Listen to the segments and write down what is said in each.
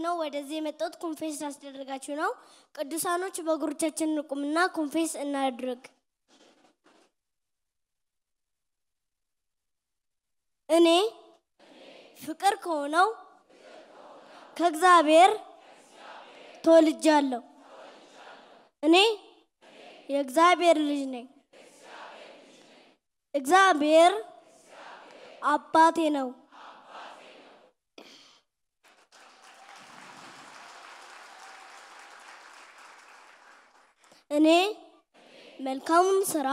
ነው ወደዚህ የመጣሁት ኮንፌስ ላስደረጋችሁ ነው። ቅዱሳኖች በእግሮቻችን እንቁምና ኮንፌስ እናድርግ። እኔ ፍቅር ከሆነው ከእግዚአብሔር ተወልጃለሁ። እኔ የእግዚአብሔር ልጅ ነኝ። እግዚአብሔር አባቴ ነው። እኔ መልካሙን ስራ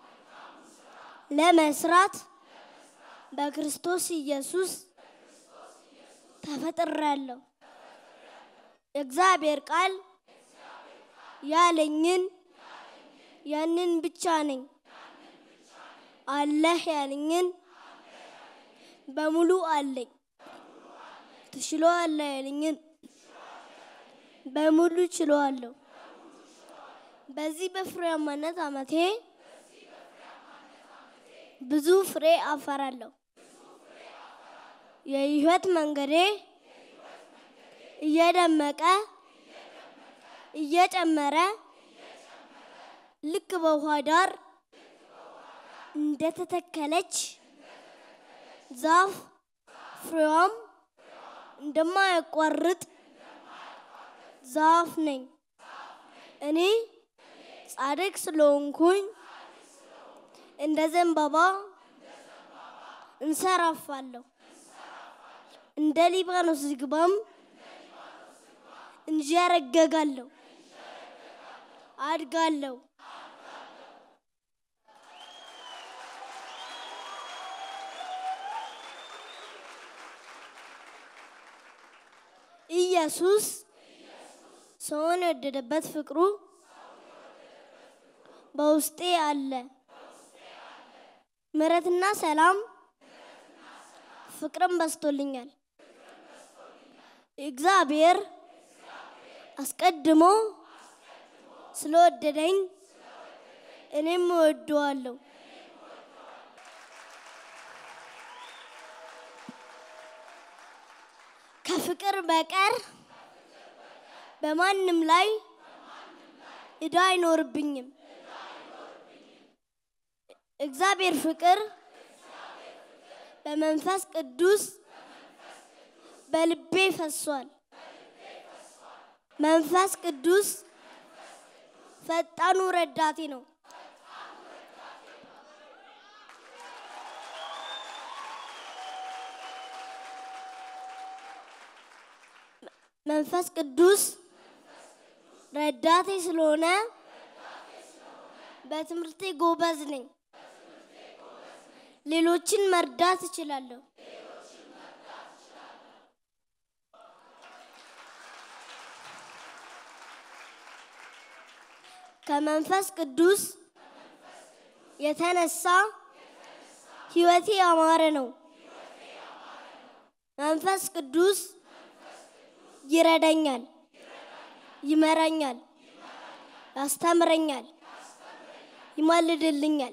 ለመስራት በክርስቶስ ኢየሱስ ተፈጥሬያለሁ። የእግዚአብሔር ቃል ያለኝን ያንን ብቻ ነኝ። አለህ ያለኝን በሙሉ አለኝ። ትችለዋለህ ያለኝን በሙሉ ችለዋለሁ። በዚህ በፍሬያማነት ዓመቴ ብዙ ፍሬ አፈራለሁ። የህይወት መንገዴ እየደመቀ እየጨመረ ልክ በውሃ ዳር እንደተተከለች ዛፍ ፍሬዋም እንደማያቋርጥ ዛፍ ነኝ። እኔ ጻድቅ ስለሆንኩኝ እንደ ዘንባባ እንሰራፋለሁ። እንደ ሊባኖስ ዝግባም እንዣረገጋለሁ፣ አድጋለሁ። ኢየሱስ ሰውን የወደደበት ፍቅሩ በውስጤ አለ። ምሕረትና ሰላም ፍቅርም በስቶልኛል። እግዚአብሔር አስቀድሞ ስለወደደኝ እኔም እወደዋለሁ። ከፍቅር በቀር በማንም ላይ ዕዳ አይኖርብኝም። እግዚአብሔር ፍቅር በመንፈስ ቅዱስ በልቤ ፈሷል። መንፈስ ቅዱስ ፈጣኑ ረዳቴ ነው። መንፈስ ቅዱስ ረዳቴ ስለሆነ በትምህርቴ ጎበዝ ነኝ። ሌሎችን መርዳት እችላለሁ። ከመንፈስ ቅዱስ የተነሳ ሕይወቴ ያማረ ነው። መንፈስ ቅዱስ ይረዳኛል፣ ይመራኛል፣ ያስተምረኛል፣ ይማልድልኛል።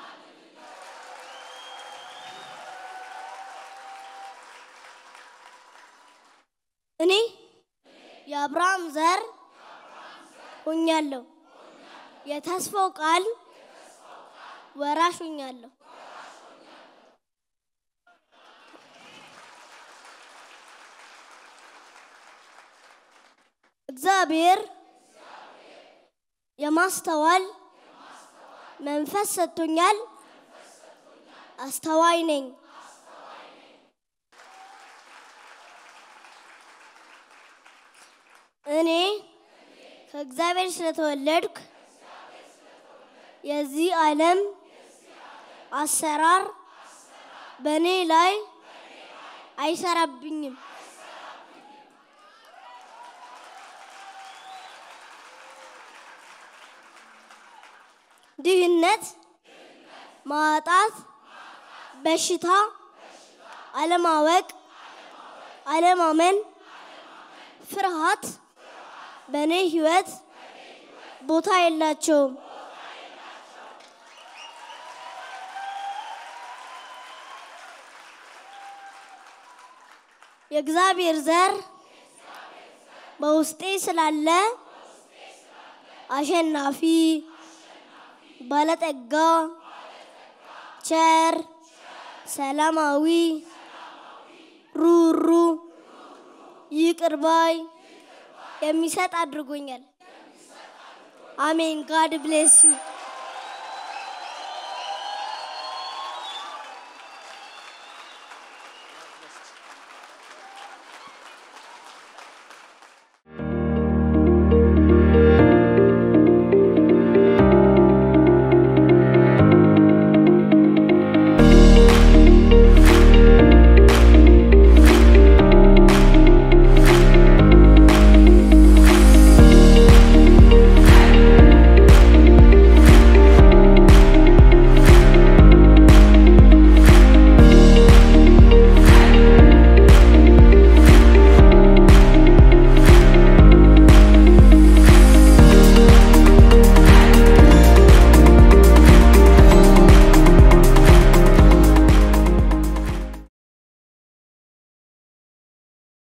እኔ የአብርሃም ዘር ሆኛለሁ። የተስፋው ቃል ወራሽ ሆኛለሁ። እግዚአብሔር የማስተዋል መንፈስ ሰጥቶኛል። አስተዋይ ነኝ። እኔ ከእግዚአብሔር ስለተወለድኩ የዚህ ዓለም አሰራር በእኔ ላይ አይሰራብኝም። ድህነት፣ ማጣት፣ በሽታ፣ አለማወቅ፣ አለማመን፣ ፍርሃት በእኔ ህይወት ቦታ የላቸውም። የእግዚአብሔር ዘር በውስጤ ስላለ አሸናፊ ባለጠጋ ቸር ሰላማዊ ሩሩ ይቅር ባይ የሚሰጥ አድርጎኛል። አሜን። ጋድ ብሌስ ዩ